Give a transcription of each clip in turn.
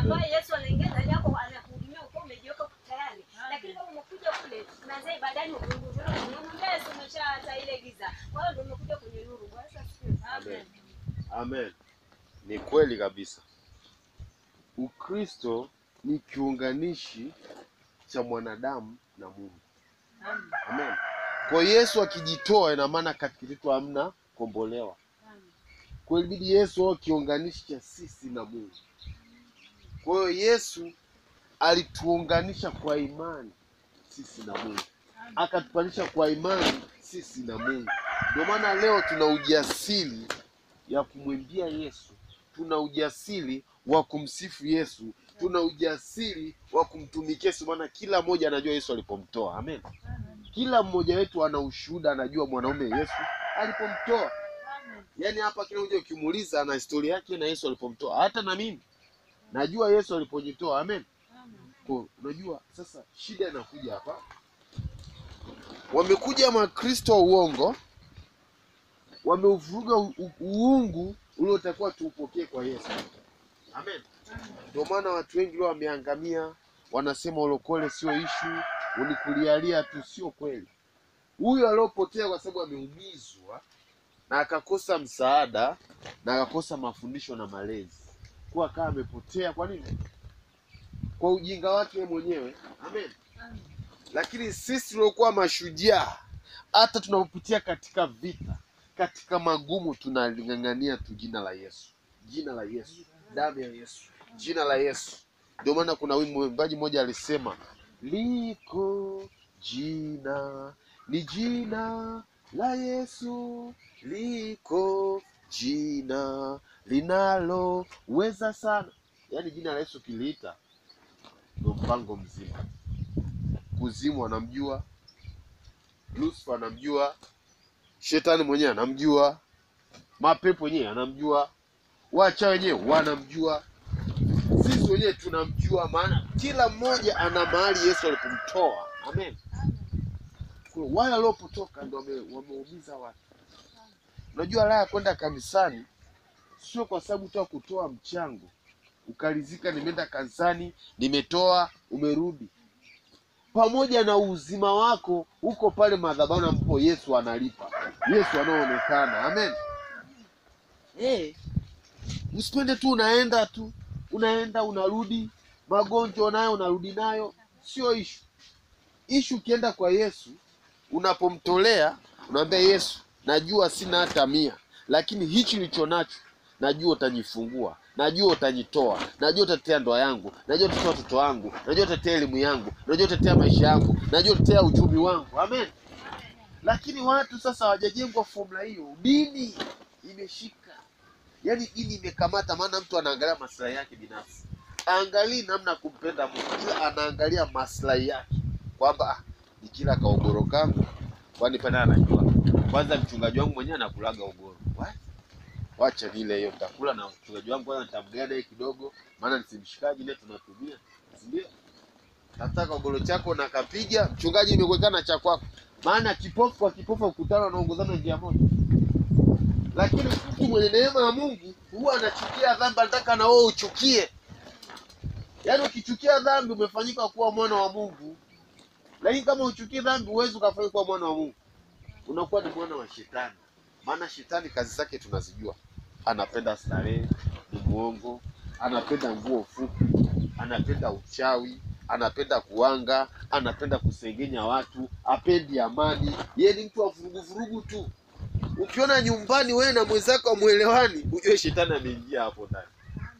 ambaye Yesu anaingia ndani yako anakuhudumia uko umejiweka tayari. Lakini kama umekuja kule unaanza ibadani unamwambia Yesu umeshaacha ile giza. Kwa hiyo ndio umekuja kwenye nuru. Bwana Yesu asifiwe. Amen. Amen. Ni kweli kabisa. Ukristo ni kiunganishi cha mwanadamu na Mungu. Amen. Kwa Yesu akijitoa, ina maana katika kitu hamna kombolewa. Kwa hiyo ilibidi Yesu awe kiunganishi cha sisi na Mungu. Kwa hiyo Yesu alituunganisha kwa imani sisi na Mungu, akatupanisha kwa imani sisi na Mungu. Ndio maana leo tuna ujasiri ya kumwimbia Yesu, tuna ujasiri wa kumsifu Yesu, tuna ujasiri wa kumtumikia Yesu, maana kila mmoja anajua Yesu alipomtoa. Amen. Kila mmoja wetu ana ushuhuda, anajua mwanaume Yesu alipomtoa. Yaani hapa kila mmoja ukimuuliza ana historia yake na Yesu alipomtoa. Hata na mimi najua Yesu alipojitoa. Amen. Kwa unajua sasa shida inakuja hapa. Wamekuja makristo wa uongo, wameuvuruga u- u- uungu uliotakiwa tuupokee kwa Yesu. Amen. Ndio maana watu wengi leo wameangamia, wanasema ulokole sio ishu, unikulialia tu, sio kweli. Huyu aliopotea kwa sababu ameumizwa na akakosa msaada na akakosa mafundisho na malezi, kuwa kama amepotea. Kwa nini? Kwa ujinga wake yeye mwenyewe. Amen. Lakini sisi tuliokuwa mashujaa, hata tunapopitia katika vita, katika magumu, tunaling'ang'ania tu jina la Yesu, jina la Yesu, damu ya Yesu, jina la Yesu. Ndio maana kuna wimbo mwimbaji mmoja alisema, liko jina, ni jina la Yesu, liko jina linaloweza sana. Yaani jina la Yesu kiliita ndio mpango mzima. Kuzimu anamjua, Lucifer anamjua, shetani mwenyewe anamjua, mapepo wenyewe anamjua, wacha wenyewe wanamjua, sisi wenyewe tunamjua, maana kila mmoja ana mahali Yesu alipomtoa. Amen. Kwa hiyo wale waliopotoka ndio wame- wameumiza watu. Unajua raha ya kwenda kanisani sio kwa sababu tu ya kutoa mchango ukalizika, nimeenda kanisani, nimetoa, umerudi pamoja na uzima wako uko pale madhabahu ambapo Yesu analipa, Yesu anaoonekana. Amen. Eh, usipende tu unaenda tu unaenda unarudi, magonjwa nayo unarudi nayo, sio ishu. Ishu ukienda kwa Yesu, unapomtolea unaambia Yesu, najua sina hata mia, lakini hichi nilicho nacho najua utajifungua, najua utanitoa, najua utatetea ndoa yangu, najua utatetea watoto wangu, najua utatetea elimu yangu, najua utatetea maisha yangu, najua utatetea uchumi wangu. Amen. Lakini watu sasa hawajajengwa formula hiyo, dini imeshika, yaani dini imekamata, maana mtu anaangalia maslahi yake binafsi, aangalii namna ya kumpenda Mungu, ila anaangalia maslahi yake kwamba ah, nikila kaogoro kangu, kwani pale anajua kwanza mchungaji wangu mwenyewe anakulaga ugoro What? wacha vile hiyo nitakula na mchungaji wangu kwanza nitamgea naye kidogo, maana nisimshikaji naye tunatumia, si ndio? Nataka ugoro chako na kapiga mchungaji, imekuwekana cha kwako, maana kipofu kwa kipofu ukutana wanaongozana njia moja. Lakini mtu mwenye neema ya Mungu huwa anachukia dhambi, anataka na wewe uchukie. Yaani ukichukia dhambi umefanyika kuwa mwana wa Mungu, lakini kama uchukie dhambi huwezi ukafanyika kuwa mwana wa Mungu, unakuwa ni mwana wa shetani. Maana shetani kazi zake tunazijua, anapenda starehe, ni mwongo, anapenda nguo fupi, anapenda uchawi, anapenda kuanga, anapenda kusengenya watu, apendi amani. Yeye ni mtu wa vuruguvurugu tu. Ukiona nyumbani wewe na mwenzako hamwelewani, ujue shetani ameingia hapo ndani.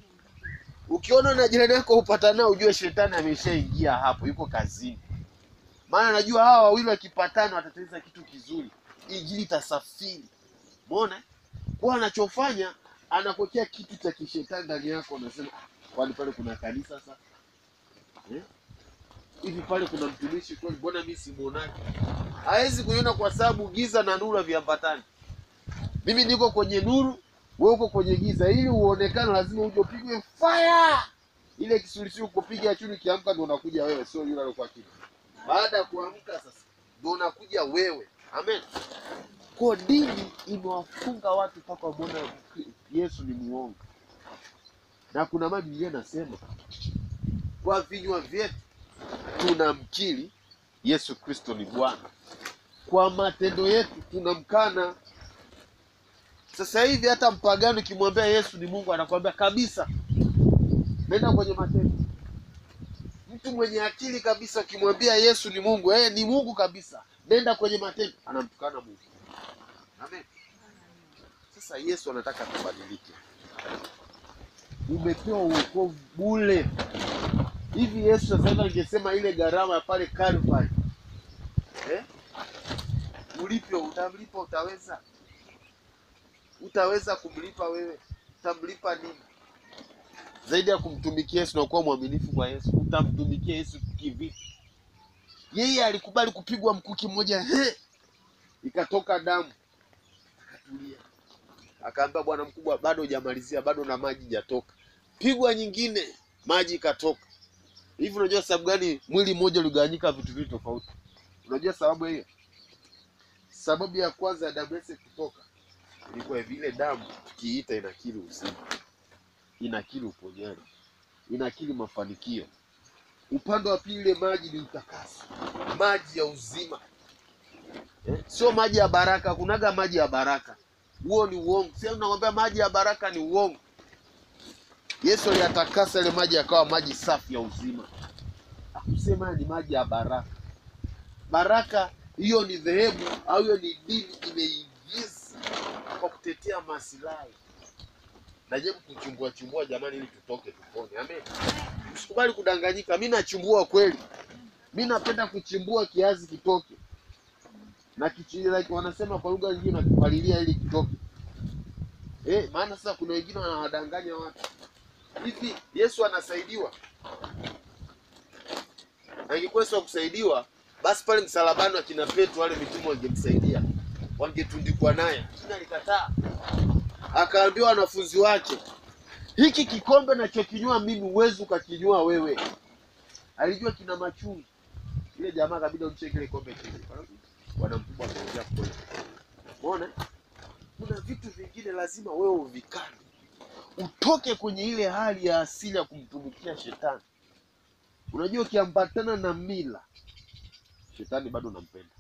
Ukiona na jirani yako upatanao, ujue shetani ameshaingia hapo, yuko kazini. Maana najua hawa wawili wakipatana watatengeneza kitu kizuri, injili itasafiri. Umeona? Kwa anachofanya anakuwekea kitu cha kishetani ndani yako, unasema "Ah, kwani pale kuna kanisa sasa eh? hivi pale kuna mtumishi kweli, mbona mimi simuonaki? Hawezi kuiona kwa sababu giza na nuru haviambatani. Mimi niko kwenye nuru, wewe uko kwenye giza. Ili uonekane, lazima uje upigwe fire. Ile kisulisuli kupiga chini, kiamka ndio unakuja wewe, sio yule aliyokuwa kitu. Baada ya kuamka sasa ndio unakuja wewe. Amen. Kwa dini imewafunga watu mpaka wamuona Yesu ni muongo. na kuna maji Biblia nasema kwa vinywa vyetu tunamkiri Yesu Kristo ni Bwana, kwa matendo yetu tunamkana. Sasa hivi hata mpagani ukimwambia Yesu ni Mungu anakwambia kabisa, nenda kwenye matendo. Mtu mwenye akili kabisa ukimwambia Yesu ni Mungu, eh, ni Mungu kabisa, nenda kwenye matendo, anamtukana Mungu. Amen. Sasa Yesu anataka tubadilike. Umepewa uokovu bure. Hivi Yesu sasa hivi angesema ile gharama ya pale Calvary, eh? Ulipe, utamlipa? Utaweza? Utaweza kumlipa wewe? Utamlipa nini zaidi ya kumtumikia Yesu na kuwa mwaminifu kwa Yesu? Utamtumikia Yesu kivipi? Yeye alikubali kupigwa mkuki mmoja, he, ikatoka damu, akatulia, akaambia bwana mkubwa, bado hujamalizia, bado na maji hajatoka. Pigwa nyingine, maji ikatoka. Hivi unajua sababu gani mwili mmoja uligawanyika vitu viwili tofauti? Unajua sababu hiyo? Sababu ya kwanza ya damu yake kutoka ilikuwa hivi, ile damu tukiita inakili uzima, inakili uponyaji, inakili mafanikio. Upande wa pili ile maji ni utakaso, maji ya uzima eh? Sio maji ya baraka. Kunaga maji ya baraka, huo ni uongo. Sasa nakwambia maji ya baraka ni uongo. Yesu aliyatakasa ile maji yakawa maji safi ya uzima. Hakusema ni maji ya baraka. Baraka hiyo ni dhehebu au hiyo ni dini imeingiza kwa kutetea maslahi. Najaribu kuchumbua chumbua jamani, ili tutoke tupone. Amen. Usikubali kudanganyika. Mi nachumbua kweli, mi napenda kuchimbua kiazi kitoke na kichi, like wanasema kwa lugha nyingine nakipalilia ili kitoke. Eh, maana sasa kuna wengine wanawadanganya watu hivi. Yesu anasaidiwa, angekuwa Yesu akusaidiwa, basi pale msalabani akina Petro wale mitume wangemsaidia, wangetundikwa naye, lakini alikataa. Akaambiwa wanafunzi wake, hiki kikombe nachokinywa mimi huwezi ukakinywa wewe. Alijua kina machungu. Ile jamaa kabida umche kile kombe chini. Bwana mkubwa ameongea kweli. Umeona? Kuna vitu vingine lazima wewe uvikane, utoke kwenye ile hali ya asili ya kumtumikia shetani. Unajua, ukiambatana na mila, shetani bado unampenda.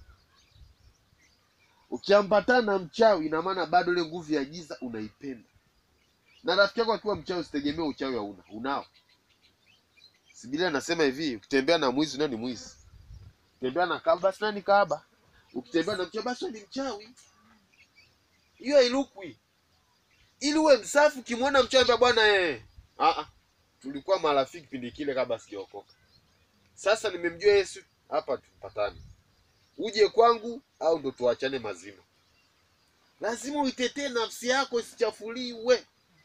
Ukiambatana na mchawi, ina maana bado ile nguvu ya giza unaipenda. Na rafiki yako akiwa mchawi, usitegemee uchawi hauna, unao. Si Biblia inasema hivi, ukitembea na mwizi naye ni mwizi, ukitembea na kahaba basi naye ni kahaba, ukitembea na mchawi basi ni mchawi. Hiyo hailukwi. Ili uwe msafi, ukimwona mchawi ambia bwana eh, ah ah, tulikuwa marafiki kipindi kile kabla sijaokoka. Sasa nimemjua Yesu, hapa tupatane, uje kwangu au ndo tuachane mazima. Lazima uitetee nafsi yako isichafuliwe.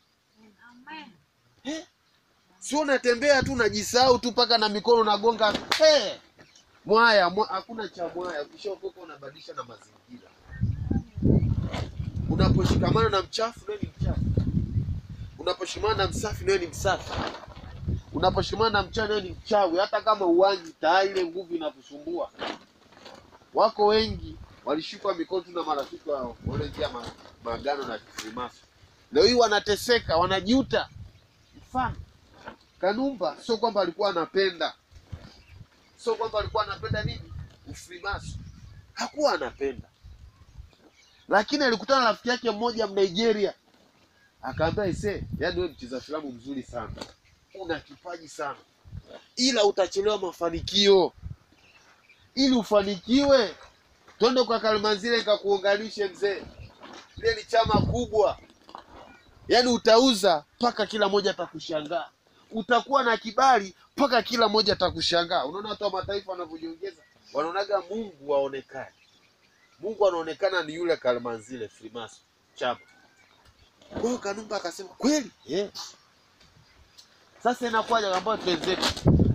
Eh? Sio unatembea tu unajisahau tu mpaka na mikono unagonga eh, mwaya mwa, hakuna cha mwaya. Ukishaokoka unabadilisha na mazingira. Unaposhikamana na mchafu nawe ni mchafu, unaposhikamana na msafi nawe ni msafi, unaposhikamana na mchawi nawe ni mchawi. Hata kama uwangi tayari ile nguvu inakusumbua. Wako wengi walishikwa mikono tu na marafiki wao wanaingia ma, maagano na kifurimaso, leo hii wanateseka, wanajiuta. Mfano Kanumba, sio kwamba alikuwa anapenda, sio kwamba alikuwa anapenda nini ufrimaso, hakuwa anapenda, lakini alikutana na rafiki yake mmoja Mnigeria, akaambia ise, yaani wewe mcheza filamu mzuri sana, una kipaji sana, ila utachelewa mafanikio. Ili ufanikiwe, twende kwa Kalimanzile nikakuunganishe mzee, ile ni chama kubwa, yaani utauza mpaka kila mmoja atakushangaa utakuwa na kibali mpaka kila mmoja atakushangaa. Unaona watu wa mataifa wanavyojiongeza, wanaonaga Mungu waonekane. Mungu anaonekana ni yule Kalimanzile Freemason chama. Kwa hiyo Kanumba akasema kweli, yeah. Sasa inakuwaje? Akaambia twenzetu,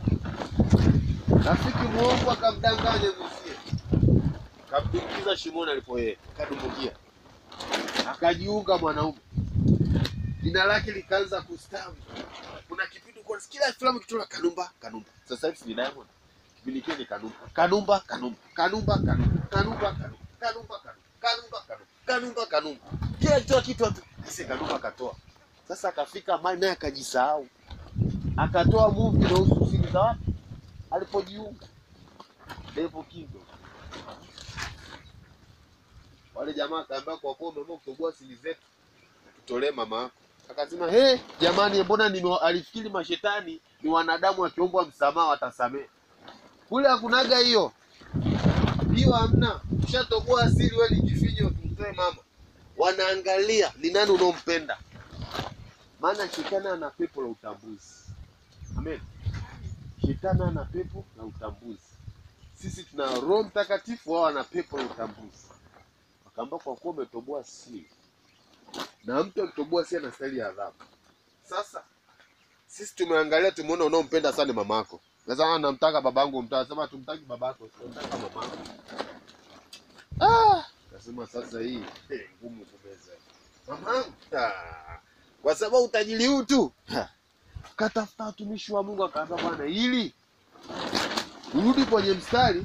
rafiki muongo akamdanganya mwenzie, kamdumbukiza shimoni alipo yeye, kadumbukia, akajiunga mwanaume, jina lake likaanza kustawi kuna kipindi kwa kila filamu kitola Kanumba Kanumba. Sasa hivi ni Diamond. Kipindi kile ni Kanumba. Kanumba Kanumba. Kanumba Kanumba. Kanumba Kanumba. Kanumba Kanumba. Kanumba Kanumba. Kanumba Kanumba. Kila kitoa kitu watu. Sasa Kanumba katoa. Sasa akafika mahali naye akajisahau, akatoa movie inahusu siri za watu alipojiunga Devil Kingdom. Wale jamaa akaambia, kwa kuwa umeamua kutoboa siri zetu, tutolee mama yako. Akasema he, jamani, mbona nime alifikiri mashetani ni wanadamu wakiombwa msamaha watasamehe. Kule hakunaga hiyo hiyo, hamna. Ushatoboa siri, wewe ni kifinyo, tumtoe mama. Wanaangalia ni nani unaompenda, maana shetani ana pepo la utambuzi. Amen. Shetani ana pepo la utambuzi. Sisi tuna Roho Mtakatifu, wao wana pepo la utambuzi. Wakaamba kwa kuwa umetoboa siri, na mtu akitoboa siri anastahili adhabu. Sasa sisi tumeangalia, tumeona unaompenda sana ni mama yako. Sasa namtaka babangu, mtaa sema tumtaki babako, tunataka mama yako. Ah, nasema sasa hii eh, ngumu kumeza. Mamangu, ah, kwa sababu utajiri huu tu. Ha. Katafuta watumishi wa Mungu akaambia, bwana, ili urudi kwenye mstari,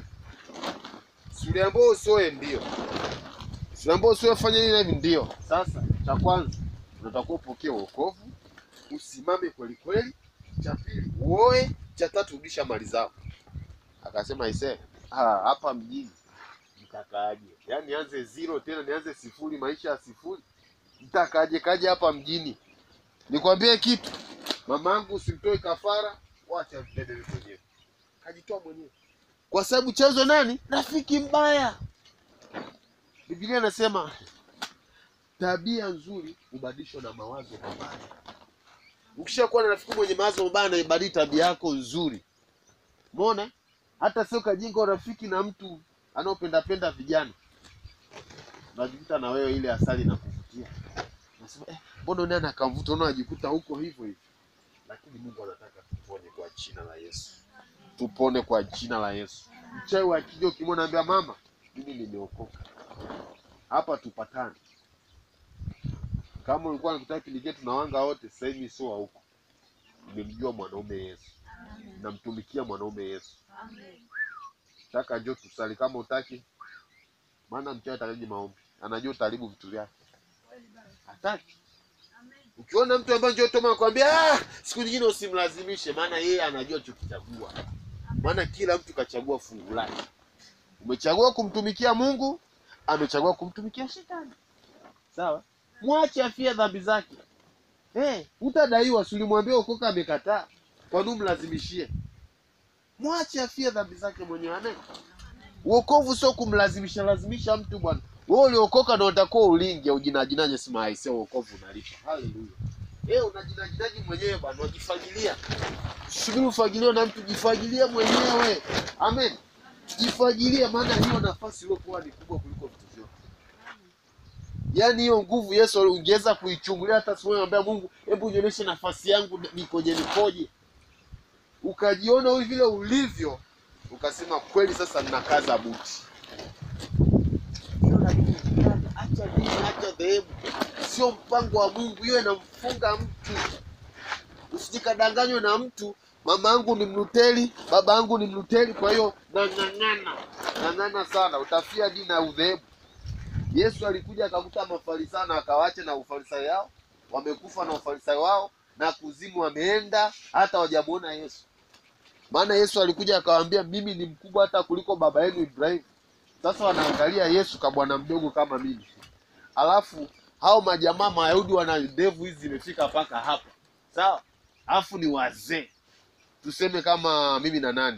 si uliambiwa usoe? Ndio, si uliambiwa usoe, fanya nini na hivi? Ndio. Sasa cha kwanza unatakiwa upokee wokovu, usimame kweli kweli. Cha pili uoe. Cha tatu rudisha mali zako. Akasema ise ah, hapa mjini mtakaaje? Yaani nianze zero tena nianze sifuri, maisha ya sifuri, mtakaaje kaje hapa mjini? Nikwambie kitu, mamangu, usimtoe kafara, wacha mbebe mwenyewe. Kajitoa mwenyewe kwa sababu chanzo nani? Rafiki mbaya. Biblia inasema tabia nzuri hubadilishwa na mawazo mabaya. Ukishakuwa na rafiki mwenye mawazo mabaya, anaibadili tabia yako nzuri. Umeona? Hata sio kajinga urafiki na mtu anaopendapenda vijana, unajikuta na wewe ile asali na kuvutia, nasema eh, mbona nani akamvuta? Unaona, unajikuta huko hivyo hivyo. Lakini Mungu anataka tupone kwa jina la Yesu, tupone kwa jina la Yesu. Mchawi akija ukimwona, ambia mama, mimi nimeokoka hapa, tupatane. Kama ulikuwa unakutaka kipindi chetu na wanga wote, sasa hivi sio wa huko. Nimemjua mwanaume Yesu, namtumikia mwanaume Yesu. Taka njoo tusali kama utaki, maana mchawi atakaje maombi, anajua utaharibu vitu vyake, hataki. Ukiona mtu ambaye njoo toma akwambia, ah, siku nyingine usimlazimishe, maana yeye anajua chokichagua, maana kila mtu kachagua fungu lake. Umechagua kumtumikia Mungu, amechagua kumtumikia shetani, sawa? Mwache afie dhambi zake. Eh, utadaiwa, si ulimwambia ukoka, amekataa. Kwa nini mlazimishie? Mwache afie dhambi zake mwenyewe. Amen. Uokovu sio kumlazimisha lazimisha mtu bwana. Wewe uliokoka ndio utakuwa ulinge ujinajinaje, sema hai sio uokovu unalipa. Haleluya. Eh, unajinajinaje mwenyewe bwana, unajifagilia. Subiri ufagiliwe na mtu, jifagilie mwenyewe. Amen. Jifagilie, maana hiyo nafasi iliyokuwa ni kubwa kuliko vitu vyote. Yaani hiyo nguvu Yesu ungeweza kuichungulia hata siku moja, ambia Mungu, hebu nionyeshe nafasi yangu nikoje, nikoje, ukajiona hivi vile ulivyo, ukasema kweli, sasa ninakaza buti. Hiyo lakini acha dini, acha dhehebu, sio mpango wa Mungu. Hiyo inamfunga mtu, usijikadanganywe na mtu. Mama yangu ni Mluteri, baba yangu ni Mluteri, kwa hiyo nang'ang'ana, ng'ang'ana sana, utafia dini na udhehebu. Yesu alikuja akakuta mafarisayo na akawacha na ufarisayo yao, wamekufa na ufarisayo wao na kuzimu wameenda, hata wajamuona Yesu. Maana Yesu alikuja akawaambia, mimi ni mkubwa hata kuliko baba yenu Ibrahimu. Sasa wanaangalia Yesu ka bwana mdogo kama mimi, alafu hao majamaa Mayahudi wana ndevu hizi zimefika mpaka hapa, sawa, alafu ni wazee, tuseme kama mimi na nani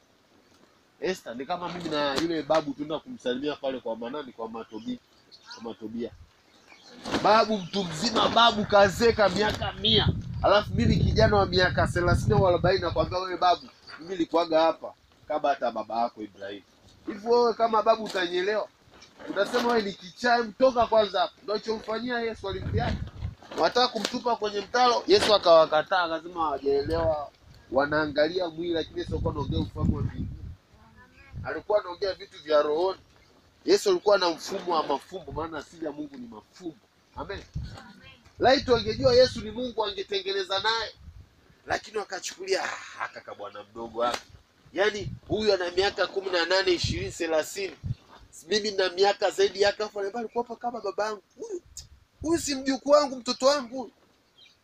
Esther ni kama mimi na yule babu tunaenda kumsalimia pale kwa manani kwa Matobi, kwa Matobia. Babu mtu mzima, babu kazeka miaka mia, alafu mimi kijana wa miaka thelathini au arobaini, nakwambia wewe babu, mimi nilikuwaga hapa kabla hata baba yako Ibrahimu. Hivi wewe kama babu utanielewa? Utasema wewe ni kichaa, mtoka kwanza hapo. Ndio alichomfanyia Yesu, alimpiaje? Wataka kumtupa kwenye mtaro, Yesu akawakataa, akasema hawajaelewa, wanaangalia mwili, lakini Yesu alikuwa anaongea ufahamu wa mbinguni alikuwa anaongea vitu vya rohoni. Yesu alikuwa na mfumo wa mafumbo, maana asili ya Mungu ni mafumbo. Amen. Laiti wangejua Yesu ni Mungu angetengeneza naye, lakini wakachukulia "Ah, aka ka bwana mdogo hapa, yaani huyu ana miaka kumi na nane ishirini thelathini mimi na miaka zaidi yake, afu alikuwa hapa kama baba yangu huyu. Huyu si mjukuu wangu, mtoto wangu huyu.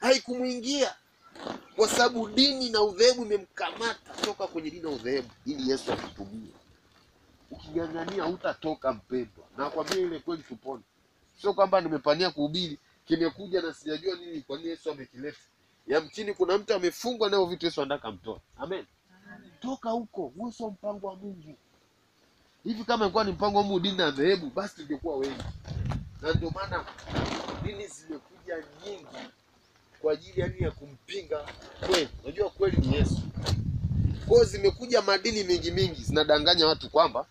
haikumwingia kwa sababu dini na udhehebu imemkamata toka kwenye dini na udhehebu ili Yesu akutumie. Uking'ang'ania hutatoka mpendwa, na kwambia ile kweli tupone. Sio kwamba nimepania kuhubiri kimekuja na sijajua nini, kwa nini Yesu amekileta. Yamkini kuna mtu amefungwa nayo vitu Yesu anataka mtoe. Amen. Toka huko, huo sio mpango wa Mungu. Hivi kama ilikuwa ni mpango wa Mungu dini na dhehebu, basi tungekuwa wengi, na ndio maana dini zimekuja nyingi kwa ajili yani ya kumpinga kweli. Unajua kweli ni Yesu. Kwa hiyo zimekuja madini mingi mingi zinadanganya watu kwamba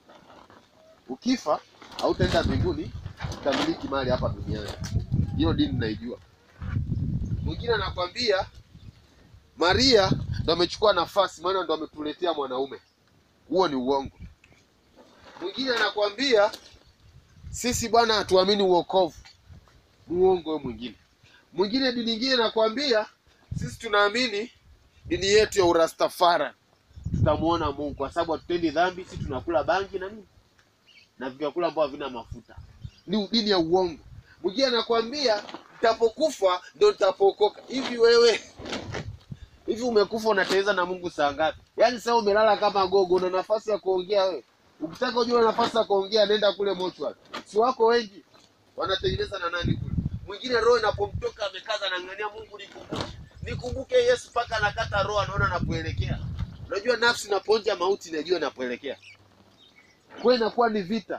ukifa hautaenda mbinguni, utamiliki mali hapa duniani. Hiyo dini naijua. Mwingine anakwambia Maria ndo amechukua nafasi, maana ndo ametuletea mwanaume. Huo ni uongo. Mwingine anakwambia sisi bwana hatuamini uokovu. Muongo huyo mwingine. Mwingine dini nyingine nakwambia sisi tunaamini dini yetu ya Urastafara, tutamuona Mungu kwa sababu hatutendi dhambi, sisi tunakula bangi na nini na vyakula ambavyo havina mafuta. Ni dini ya uongo. Mwingine anakwambia nitapokufa ndo nitapookoka. Hivi wewe hivi umekufa unateleza na Mungu saa ngapi? Yaani sasa umelala kama gogo, una nafasi ya kuongea wewe? Ukitaka ujue una nafasi ya kuongea, nenda kule mochwari, si wako wengi wanatengeneza na nani kule. Mwingine roho inapomtoka amekaza, anang'ania Mungu, nikumbuke nikumbuke Yesu, mpaka anakata roho, anaona anapoelekea. Unajua nafsi inaponja mauti, inajua inapoelekea. Kwa inakuwa ni vita,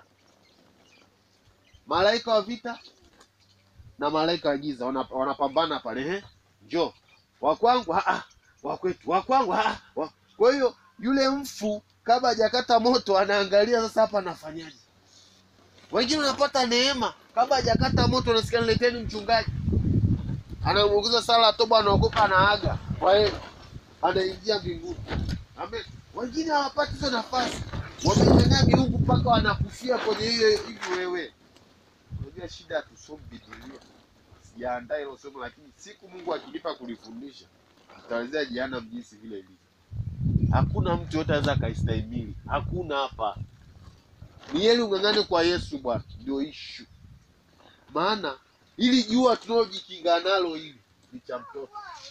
malaika wa vita na malaika wa giza wana- wanapambana pale. Ehe, njoo wa kwangu, ah, ah, wa kwetu, wa kwangu, ah, ah, wa- kwa hiyo yule mfu kabla hajakata moto anaangalia sasa, hapa anafanyaje? Wengine wanapata neema kabla hajakata moto, anasikia nileteni mchungaji, anamuongoza sala ya toba, anaokoka, anaaga kwa hiyo anaingia mbinguni. Amen. Wengine hawapati hizo nafasi, wamenyang'anya miungu mpaka wanakufia kwenye hiyo hivi. Wewe unajua shida, hatusomi Biblia, sijaandaa hilo somo, lakini siku Mungu akinipa kulifundisha nitaelezea jehanamu jinsi vile ilivyo. Hakuna mtu yote anaweza akaistahimili, hakuna hapa. Ni heri ung'ang'ane kwa Yesu Bwana, ndio ishu. Maana ili jua tunaojikinga nalo hili ni cha mtoto,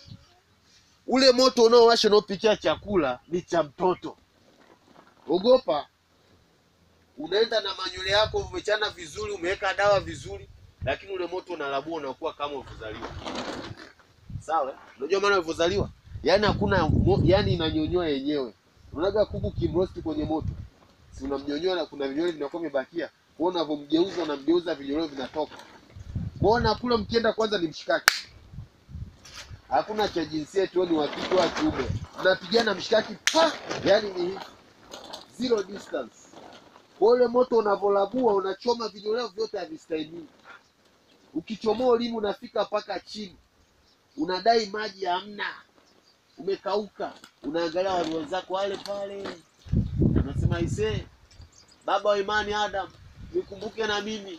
ule moto unaowasha unaopikia chakula ni cha mtoto. Ogopa, unaenda na manywele yako umechana vizuri, umeweka dawa vizuri, lakini ule moto unalabua, unakuwa kama ulivyozaliwa. Sawa? eh? Unajua maana ulivyozaliwa, yaani hakuna mo- yaani inanyonyoa yenyewe. Unaga kuku kimrosti kwenye moto, si unamnyonyoa na kuna vinywele vinakuwa vimebakia, kwa hiyo unavyomgeuza unamgeuza, vinywele vinatoka. Kuona kule mkienda kwanza ni mshikaki, hakuna cha jinsia tu, ni wa kike wa kiume, mnapigana mshikaki pa, yaani ni hivi zero distance. Kwa ule moto unavolabua unachoma vinyweleo vyote havistahimili. Ukichomoa ulimi unafika mpaka chini, unadai maji hamna, umekauka. Unaangalia wale wenzako wale pale, unasema ise, baba wa imani Adam, nikumbuke na mimi.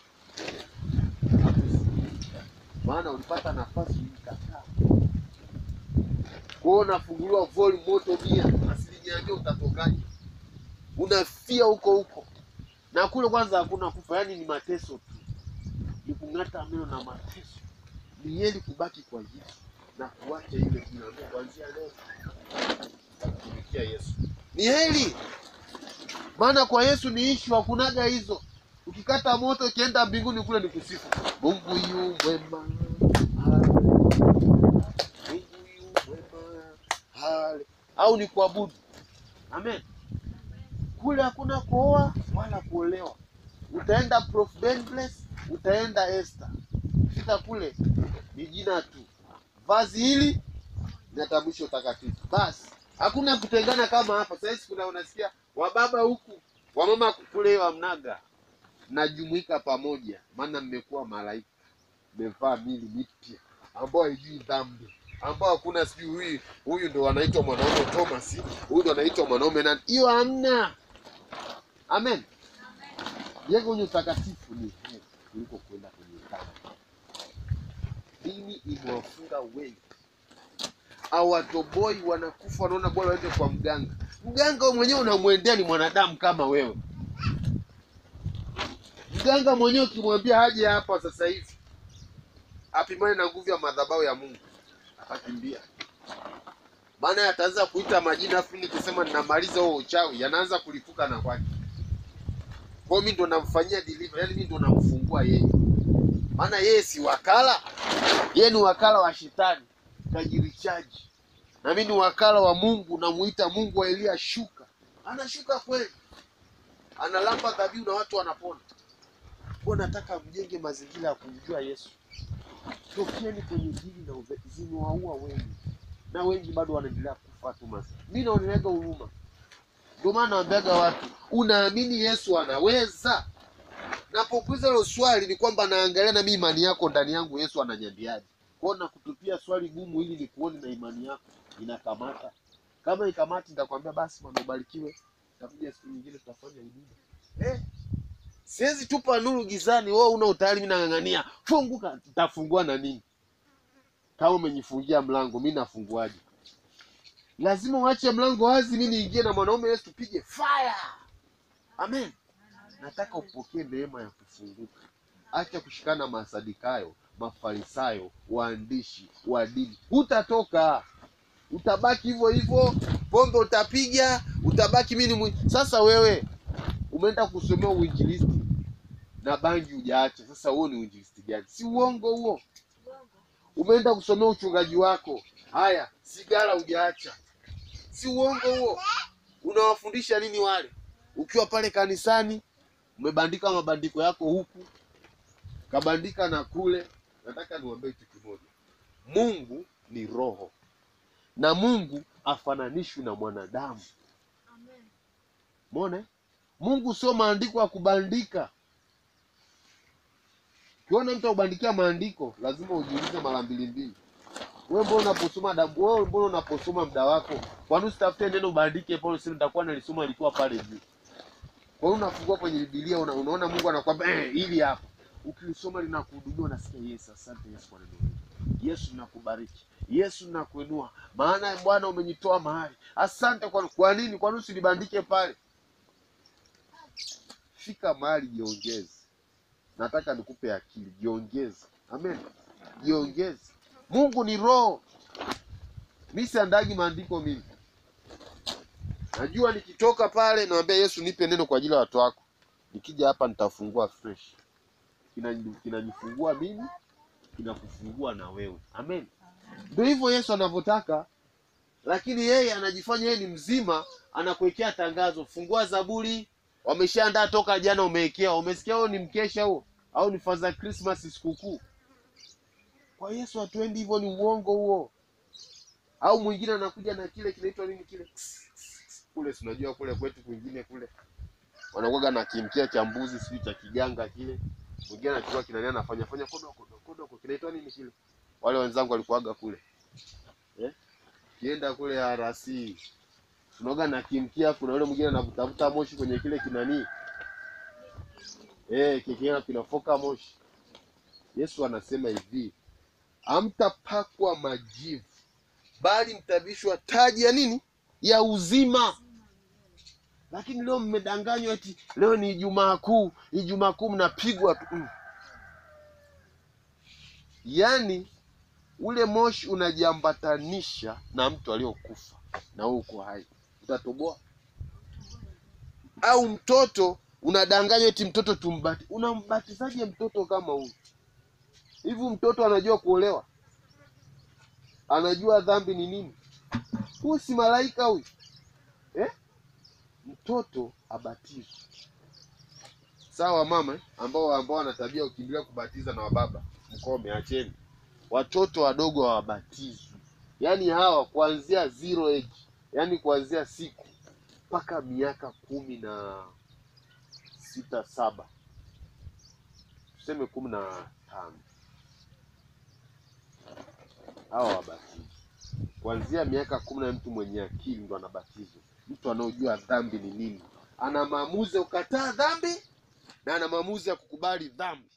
Maana ulipata nafasi ulikataa. Kwa hiyo unafunguliwa volume moto mia, asilimia mia, utatokaje? Unafia huko huko na kule kwanza hakuna kufa, yaani ni mateso tu, ni kung'ata meno na mateso. Ni heri kubaki kwa Yesu na kuacha ile tunaambia kuanzia leo kumtumikia Yesu. Ni heri, maana kwa Yesu ni ishu, hakunaga hizo. Ukikata moto ukienda mbinguni kule ni kusifu Mungu yu mwema, hale. Mungu yu mwema, hale. au ni kuabudu. Amen. Kule hakuna kuoa wala kuolewa. Utaenda Prof Benbless, utaenda Esther. Fika kule ni jina tu, vazi hili linatambulisha utakatifu. Basi hakuna kutengana kama hapa. Sasa hizi kuna unasikia wababa huku wamama kule wamnaga, mnajumuika pamoja, maana mmekuwa malaika, mmevaa mili mipya ambao haijui dhambi ambao hakuna sijui huyu huyu ndo anaitwa mwanaume Thomas, huyu ndo anaitwa mwanaume nani. Hiyo hamna. Amen. Jengo kwenye utakatifu ni heri kuliko kwenda kwenye dhambi. Dini imewafunga wengi, awatoboi wanakufa, wanaona bora waende kwa mganga. Mganga wewe mwenyewe unamwendea ni mwanadamu kama wewe. Mganga mwenyewe ukimwambia haje hapa sasa hivi apimane na nguvu ya madhabahu ya Mungu, atakimbia. Maana ataanza kuita majina, afu nikisema ninamaliza huo uchawi, yanaanza kulipuka na kwake. Kwa hiyo mimi ndo namfanyia deliver, yani mimi ndo namfungua yeye, maana yeye si wakala, yeye ni wakala wa shetani, kajirichaji na mimi ni wakala wa Mungu, namuita Mungu wa Elia, shuka. Anashuka kweli, analamba dhabihu na watu wanapona. Kwa nataka mjenge mazingira ya kumjua Yesu. Tokeni kwenye dini na uve- zimewaua wengi, na wengi bado wanaendelea kufa tu. Masi mimi naoneleaga huruma, ndio maana naambiaga watu, unaamini Yesu anaweza? Napokuuliza hilo swali ni kwamba naangalia na mimi imani yako ndani yangu, Yesu ananyambiaje? Kwa hiyo nakutupia swali gumu ili nikuone na imani yako inakamata. Kama ikamati, nitakwambia basi bwana, ubarikiwe, takuja siku nyingine tutafanya huduma eh. Siwezi tupa nuru gizani, wewe una utayari, mimi nang'ang'ania funguka. Nitafungua na nini? Kama umenifungia mlango, mimi nafunguaje? Lazima uache mlango wazi, mimi niingie na mwanaume Yesu, tupige fire. Amen. Nataka upokee neema ya kufunguka. Acha kushikana na masadikayo, mafarisayo, waandishi wa dini. Hutatoka, utabaki hivyo hivyo, pombe utapiga, utabaki mimi ni mwi... Sasa wewe umeenda kusomea uinjilisti na bangi hujaacha. Sasa huo ni uinjilisti gani? Si uongo huo? Umeenda kusomea uchungaji wako, haya, sigara hujaacha. Si uongo huo? Unawafundisha nini wale? Ukiwa pale kanisani umebandika mabandiko yako huku kabandika na kule. Nataka niwaambie kitu kimoja, Mungu ni roho na Mungu afananishwi na mwanadamu. Umeona? eh? Mungu sio maandiko ya kubandika. Ukiona mtu akubandikia maandiko, lazima ujiulize mara mbili mbili. Wewe mbona unaposoma dabu, wewe mbona unaposoma muda wako, kwa nini usitafute neno ubandike pale, useme nitakuwa nalisoma ilikuwa pale juu. Kwa hiyo unafungua kwenye Biblia una, unaona Mungu anakuambia eh, hili hapa. Ukilisoma linakuhudumia, unasikia yes, asante Yesu kwa neno hili. Yesu nakubariki. Yesu nakuinua. Maana Bwana umenitoa mahali. Asante kwa kwa nini? Kwa nini usilibandike pale? Fika mahali jiongeze. Nataka nikupe akili, jiongeze. Amen. Jiongeze. Mungu ni roho. Mimi siandagi maandiko mimi. Najua nikitoka pale naambia Yesu nipe neno kwa ajili ya watu wako. Nikija hapa nitafungua fresh. Kinani- Kinanifungua mimi, kinakufungua na wewe. Amen. Ndio hivyo Yesu anavyotaka, lakini yeye anajifanya yeye ni mzima, anakuwekea tangazo, fungua Zaburi. Wameshaandaa toka jana, umewekea. Umesikia huo ni mkesha huo, au ni Father Christmas, sikukuu? Kwa Yesu hatuendi hivyo, ni uongo huo. Au mwingine anakuja na kile kinaitwa nini kile kule, si unajua kule kwetu kwingine kule wanakuwaga na kimkia cha mbuzi sijui cha kiganga kile. Mwingine anachukua kinani anafanya fanya kodo kodo kodo, kinaitwa nini kile? Wale wenzangu walikuwaga kule eh, kienda kule harasi tunaoga na kimkia. Kuna yule mwingine anavutavuta moshi kwenye kile kinani eh, kikienda kinafoka moshi. Yesu anasema hivi, hamtapakwa majivu, bali mtavishwa taji ya nini? Ya uzima. Lakini leo mmedanganywa eti leo ni Ijumaa Kuu, Ijumaa Kuu mnapigwa tu mm. Yaani ule moshi unajiambatanisha na mtu aliyokufa na wewe uko hai, utatoboa? Au mtoto unadanganywa eti mtoto tumbati, unambatizaje mtoto kama huyu? Hivi mtoto anajua kuolewa? Anajua dhambi ni nini? Huyu si malaika huyu eh? Mtoto abatizwe sawa, mama eh? ambao ambao wana tabia ukimbilia kubatiza na wababa, mkome, acheni watoto wadogo hawabatizwi. Yaani hawa kuanzia zero age, yaani kuanzia siku mpaka miaka kumi na sita saba, tuseme kumi na tano, hawa wabatizwi kuanzia miaka kumi na mtu mwenye akili ndo anabatizwa. Mtu anaojua dhambi ni nini, ana maamuzi ya kukataa dhambi na ana maamuzi ya kukubali dhambi.